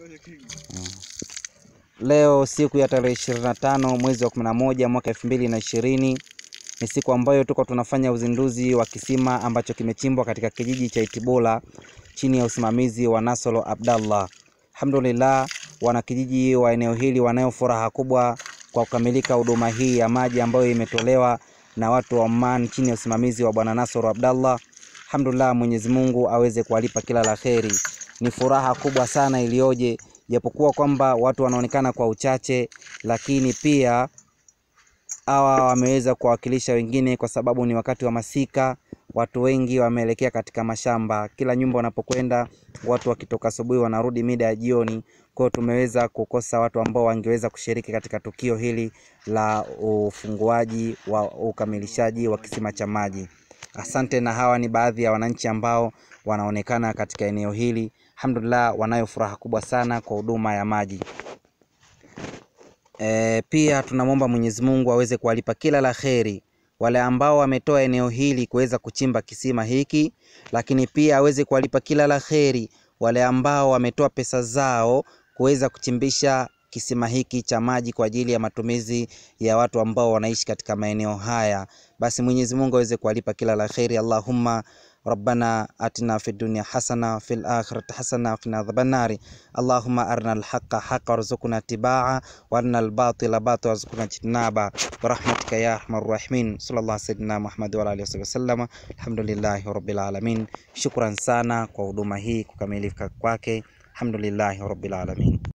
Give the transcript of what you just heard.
Leo siku ya tarehe 25 mwezi wa 11 mwaka 2020 ni siku ambayo tuko tunafanya uzinduzi wa kisima ambacho kimechimbwa katika kijiji cha Itibola chini ya usimamizi wa Nasolo Abdallah. Alhamdulillah, wanakijiji wa eneo hili wanayo furaha kubwa kwa kukamilika huduma hii ya maji ambayo imetolewa na watu wa Oman chini ya usimamizi wa Bwana Nasoro Abdallah. Alhamdulillah, Mwenyezi Mungu aweze kuwalipa kila la kheri. Ni furaha kubwa sana iliyoje, japokuwa kwamba watu wanaonekana kwa uchache, lakini pia hawa wameweza kuwakilisha wengine, kwa sababu ni wakati wa masika. Watu wengi wameelekea katika mashamba, kila nyumba wanapokwenda watu wakitoka asubuhi wanarudi mida ya jioni. Kwa hiyo tumeweza kukosa watu ambao wangeweza kushiriki katika tukio hili la ufunguaji wa ukamilishaji wa kisima cha maji. Asante. Na hawa ni baadhi ya wananchi ambao wanaonekana katika eneo hili. Alhamdulillah, wanayo furaha kubwa sana kwa huduma ya maji. E, pia tunamwomba Mwenyezi Mungu aweze kuwalipa kila la kheri wale ambao wametoa eneo hili kuweza kuchimba kisima hiki, lakini pia aweze kuwalipa kila la kheri wale ambao wametoa pesa zao kuweza kuchimbisha kisima hiki cha maji kwa ajili ya matumizi ya watu ambao wanaishi katika maeneo haya. Basi Mwenyezi Mungu aweze kuwalipa kila la kheri. Allahumma rabbana atina fid dunya hasana fil akhirati hasana wa qina adhaban nari allahumma arina alhaqa haqa warzuqna tibaa wa arina albatila batila warzuqna jtinaba birahmatika ya arhamar rahimin sallallahu sayyidina Muhammad wa alihi wasallam. Alhamdulillahi rabbil alamin. Shukran sana kwa huduma hii kukamilika kwake. Alhamdulillahi rabbil alamin.